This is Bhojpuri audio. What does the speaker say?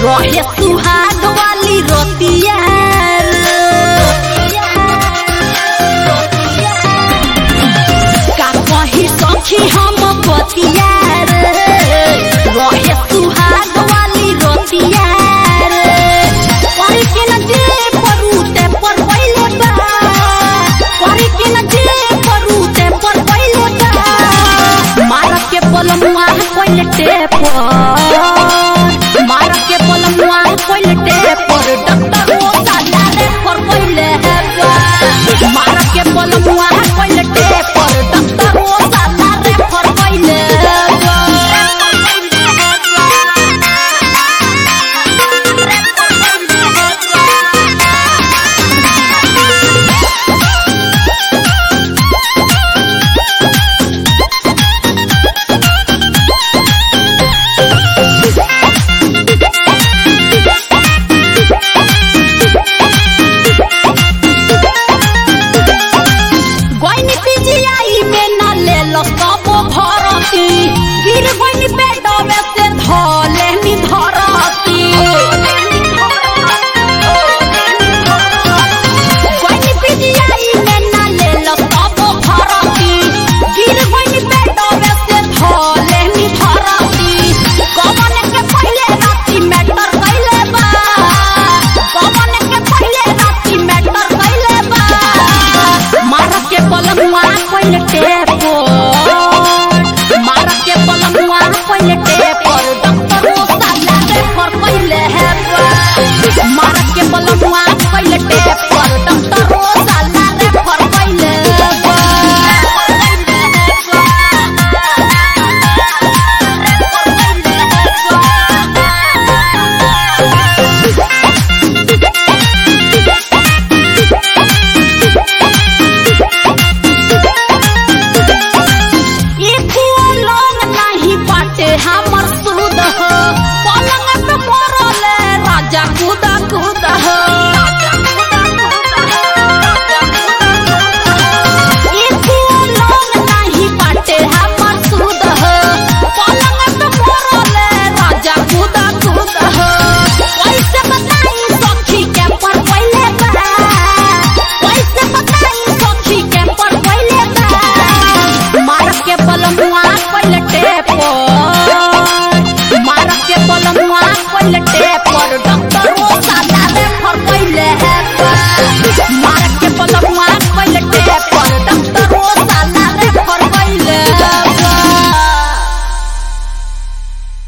रहे सुहाग वाली रोतिया का कही सखी हम बतिया रहे सुहाग वाली रोतिया पर के न दे परूते पर पहिले बा पर के न दे परूते पर पहिले बा मार के पलमुआ पहिले टेपर मार के पलमुआ पहिले टेपर डॉक्टर